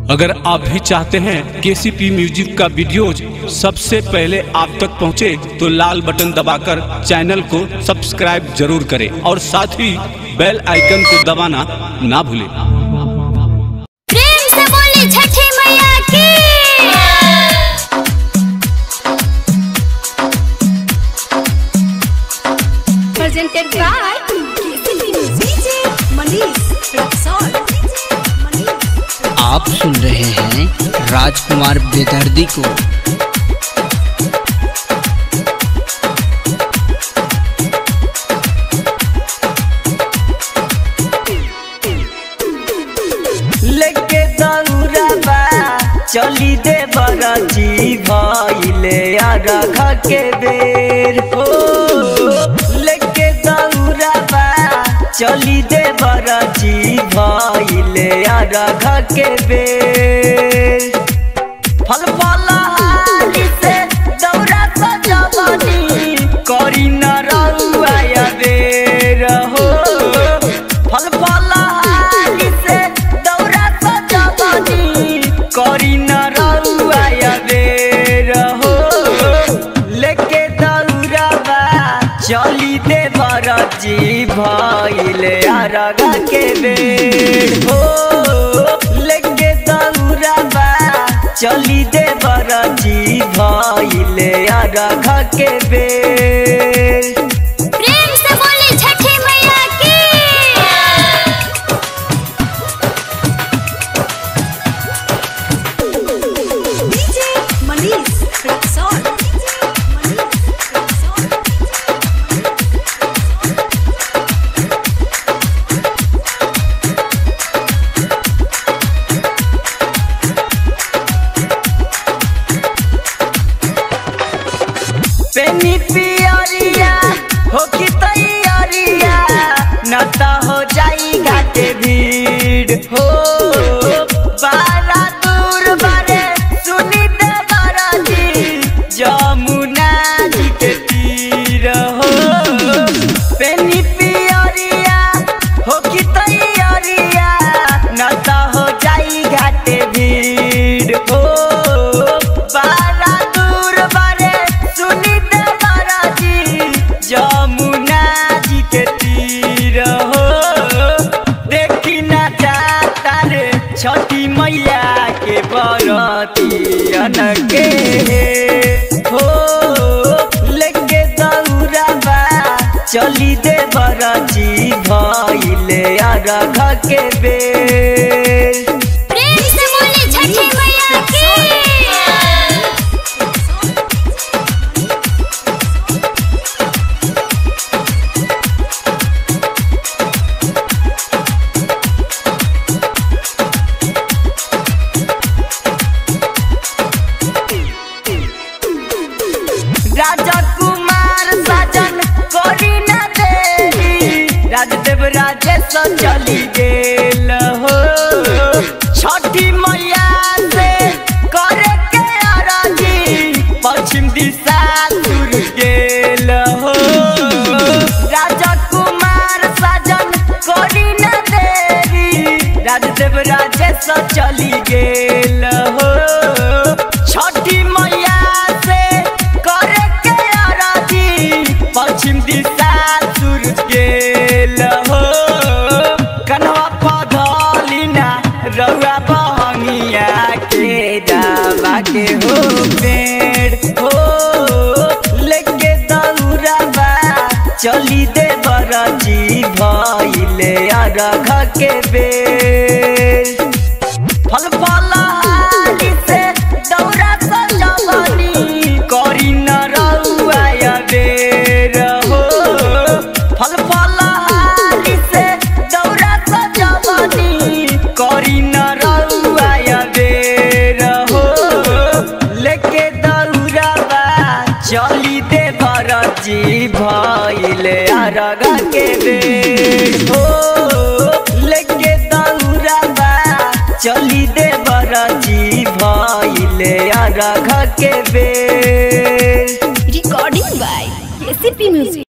अगर आप भी चाहते हैं केसीपी म्यूजिक का वीडियोज सबसे पहले आप तक पहुंचे तो लाल बटन दबाकर चैनल को सब्सक्राइब जरूर करें और साथ ही बेल आइकन को दबाना ना भूलें प्रेम से बोली छठी मैया की presented by DJ Manish Rexall. आप सुन रहे हैं राजकुमार बेदर्दी को लेके दौड़बा चली दे बरची भइले अरघ के बेर हो लेके दौड़बा चली दे बरची भइले अरघ के बेर फल फलहारी से दौरा सजबनी करी न रउआ बेर हो फल फलहारी से दौरा सजबनी करी न रउआ बेर हो लेके दौड़बा चली दे बरजी भइले अरगा के बेर हो लेके दौड़बा चली दे बरजी भइले अरगा के बेर प्रेम से बोली छठी मैया की DJ Manish Rexall. पेनी पियरिया हो कि तैयारिया न त हो जाई घाटे भीड़ हो बारा दूर बारे सुनी दे बाराजी जमुना जी के तीर हो पेनी पियरिया हो कि तैयारिया न त हो जाई घाटे भीड़ हो बारा दूर बारे सुनी दे बाराजी जमुना जी के तीर हो देखी ना जाता रे छठी मैया के बरतियन के हो लेके दौड़बा चली दे बरजी भइले अरघ के बेर प्रेम से बोली छठी मैया की राजा कुमार साजन कोरी न देरी राजदेव राजेश चली गेल हो छठी मैया से करे के अरजी पश्चिम दिशा सुर गेल हो राजा कुमार साजन कोरी न देरी राजदेव राजेश चली गेल हो छठी मैया से करे के अरजी पश्चिम दिशा सुर गेल हो कन्हवा पधलिना रउआ बहंगिया के जावा के हो पेड़ हो लेके दौड़बा चली दे बरजी भइले अरघ के बेर फल फलहारी से दौरा सजबनी करी न रउआ बेर हो फल फलहारी से दौरा सजबनी करी न रउआ बेर हो लेके दौड़बा चली दे बरजी भइले अरगा के बेर हो लेके दौड़बा चली दे बरजी भइले अरघ के बेर Recording by KCP Music.